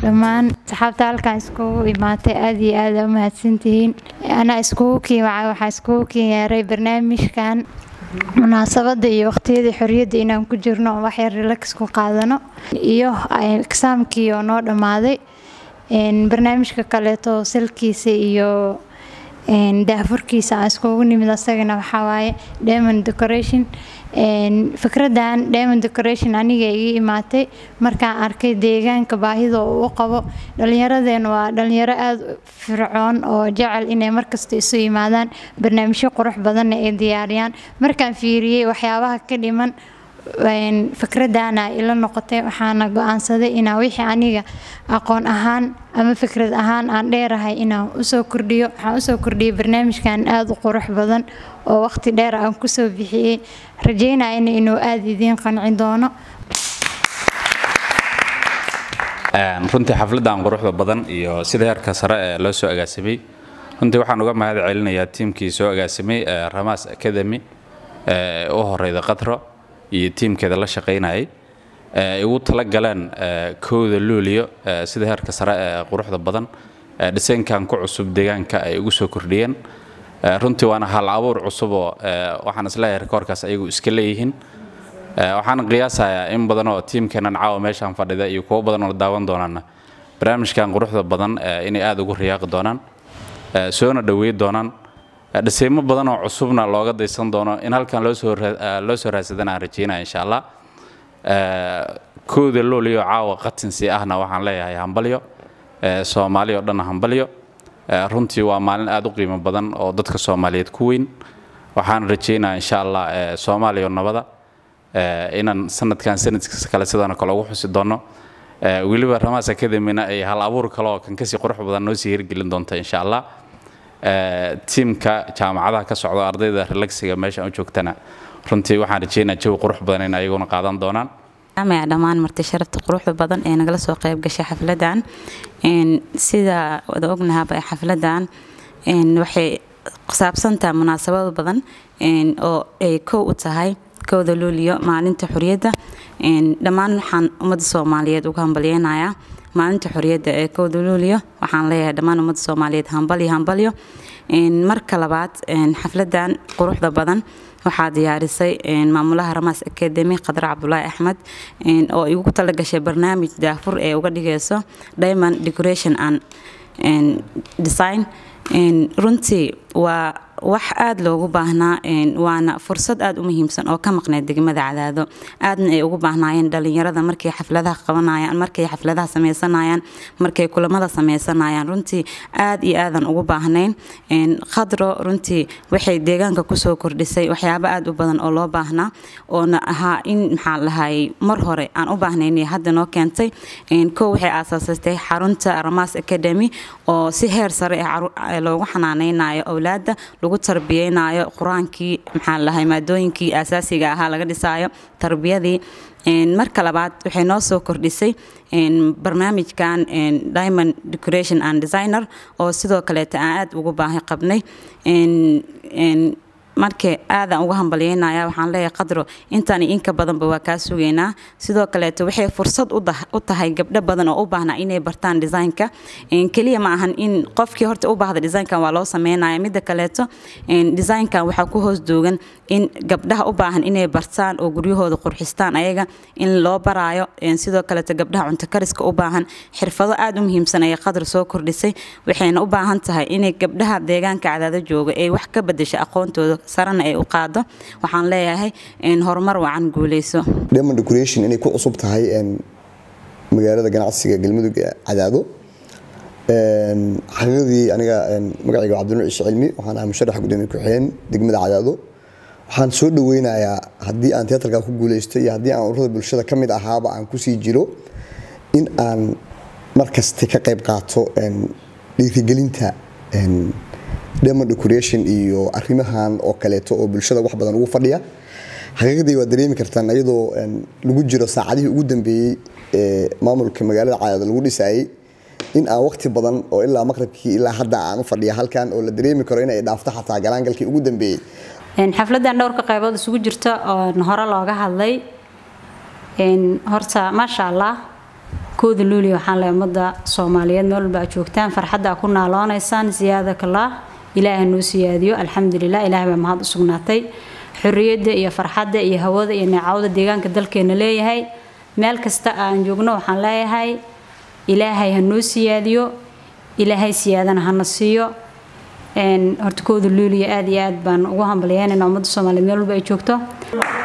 dhammaan saxaabta halkan iskugu imaatay aad iyo aad u mahadsantihiin anaa iskugu kiiwacay waxaa iskugu kiiyaaray barnaamijkan munaasabada iyo waqtiyadii xorriyadda inaan ku jirno oo waxyar relax ku qaadano iyo exaamkii oo noo dhammaaday barnaamijka kaleeto salkiisa iyo daahfurkiisa aan iskugu nimid asagana waxaa waaye diamond decoration fikradan diamond decoration aniga iga imaatay markaan arkay deegaanka baahida uu u qabo dhallinyaradeen waa dhalinyaro aada fircoon oo jecel inay markasta isu yimaadaan barnaamijyo qurux badanna ay diyaariyaan markaan fiiriyey waxyaabaha ka dhiman fikradana ila noqotay waxaana go-aansaday inaa wixii aniga aqoon ahaan ama fikrad ahaan aan dheerahay inaan usoo kordhiyo waxaan usoo kordhiyay barnaamijkan aada u qurux badan oo waqti dheer aan kusoo bixiyey rajeynayana inuu aada idiin qanci doono runtii xafladan quruxda badan iyo sida heerka sare ee loo soo agaasimay runtii waxaan uga mahad celinayaa tiimkii soo agaasimay ramas academy ee u horeyda qadro iyo tiimkeeda la shaqaynayay ay ugu tala galeen kowda luuliyo sida heerka sare ee quruxda badan dhisaynkan ku cusub deegaanka ay ugu soo kordhiyeen runtii waana hal abuur cusuboo waxaan isleeyahay rekoorkaas ayagu iska leeyihiin waxaan qiyaasayaa in badan oo tiimkeenan caawa meeshaan fadhida iyo kuwo badan oo daawan doonaana barnaamijkan quruxda badan inay aada ugu riyaaqi doonaan soona dhoweey doonaan dhisaymo badan oo cusubna looga daysan doono in halkan loo soo raadsadana aan rajeynaya insha allah kooda looliyo caawa qatinsi ahna waxaan leeyahay hambalyo soomaali oo dhanna hambalyo runtii waa maalin aada u qiimo badan oo dadka soomaaliyeed ku weyn waxaan rajeynaya insha allah soomaaliya oo nabada inaan sanadkan sanadkiisa kale sidaan kale ugu xusi doono weliba ramas academyna ay hal abuur kale oo kan kasii qurux badan noo sii hirgelin doonta insha allah tiimka jaamacadaha ka socda ardayda relaxiga meesha u joogtana runtii waxaan rajeynaa jawi qurux badan in ayaguna qaadan doonaan amaya dhammaan marti sharafta quruxda badan ee nagala soo qayb gashay xafladan sida wada ognahaba xafladan waxay saabsantaha munaasabado badan oo ay kow u tahay kowda luuliyo maalinta xoriyadda dhammaan waxaan ummadda soomaaliyeed uga hambalyeynayaa maalinta xoriyadda ee kowda luuliyo waxaan leeyahay dhammaan ummadda soomaaliyeed hambalyo hambalyo marka labaad xafladan quruxda badan waxaa diyaarisay maamulaha ramas academy khadra cabdulaahi axmed oo igu talagashay barnaamij daafur ee uga dhigayso diamond decoration and design runtii waa wax aada loogu baahnaa waana fursad aada u muhiimsan oo ka maqneyd degmada cadaado aadna ay ugu baahnaayeen dhalinyarada markay xafladaha qabanayaan markay xafladaha sameysanayaan markay kulamada sameysanayaan runtii aad iyo aadan ugu baahnayn khadro runtii waxay deegaanka kusoo kordhisay waxyaabo aada u badan oo loo baahnaa oona ahaa in maxaa lahay mar hore aan u baahnayn hadda noo keentay kow waxay aasaasatay xarunta ramas academy oo si heer sare loogu xanaaneynayo owlaada lagu tarbiyeynayo qur-aankii maxaa lahay maadooyinkii asaasiga ahaa laga dhisaayo tarbiyadii marka labaad waxay noo soo kordhisay barnaamijkan diamond decoration and designer oo sidoo kaleeta aan aada ugu baahi qabnay marka aadan uga hambalyeynaya waxaan leeyahay qadro intaan inka badanba waa kaa sugaynaa sidoo kaleeto waxay fursad u tahay gabdho badan oo u baahnaa inay bartaan designka keliya ma ahan in qofkii horta u baahda designkan waa loo sameynaya midda kaleeto designkan waxaa ku hoos doogan in gabdhaha u baahan inay bartaan oo guryahooda qurxistaan ayaga in loo baraayo sidoo kaleeto gabdhaha cunto kariska u baahan xirfado aada u muhiimsan ayay qadar soo kordhisay waxayna u baahan tahay inay gabdhaha deegaanka cadaado jooga ay wax ka bedesha aqoontooda sarana ay u qaado waxaan leeyahay horumar wacan guuleyso diamond decoration inay ku cusub tahay magaalada ganacsiga galmudug ee cadaado xaqiiqdii aniga magacayga cabdinuur ciise cilmi waxaan ahay musharax gudoomiye ku-xigeen degmada cadaado waxaan soo dhaweynayaa haddii aan teatarka ku guuleysto iyo haddii aan ururada bulshada ka mid ahaaba aan kusii jiro in aan markasta ka qayb qaato dhiirigelinta diamond decoration iyo arrimahan oo kaleeto oo bulshada wax badan ugu fadhiya xaqiiqdii waa dareemi kartaan iyadoo lagu jiro saacadihii ugu dambeeyey ee maamulka magaalada cadaado lagu dhisayay in aan waqti badan oo ilaa maqribkii ilaa hadda aan u fadhiya halkan oo la dareemi karo inay dhaafto xataa galaangalkii ugu dambeeyey xafladan dhowrka qaybood isugu jirta oo hore looga hadlay horta maasha allah kooda luuliya waxaan leeyahay ummadda soomaaliyeed meel walba aad joogtaan farxadda aad ku naaloonaysaan siyaadakallah ilaahay noo siyaadiyo alxamdulilah ilaahay baa mahad u sugnaatay xorriyadda iyo farxadda iyo hawada iyo neecawda deegaanka dalkeena leeyahay meel kasta aan joogno waxaan leeyahay ilaahay ha noo siyaadiyo ilaahay siyaadana hana siiyo horta kooda luuliya aad iyo aad baan ugu hambalyeynayna ummadda soomaaliyeed meel walba ay joogto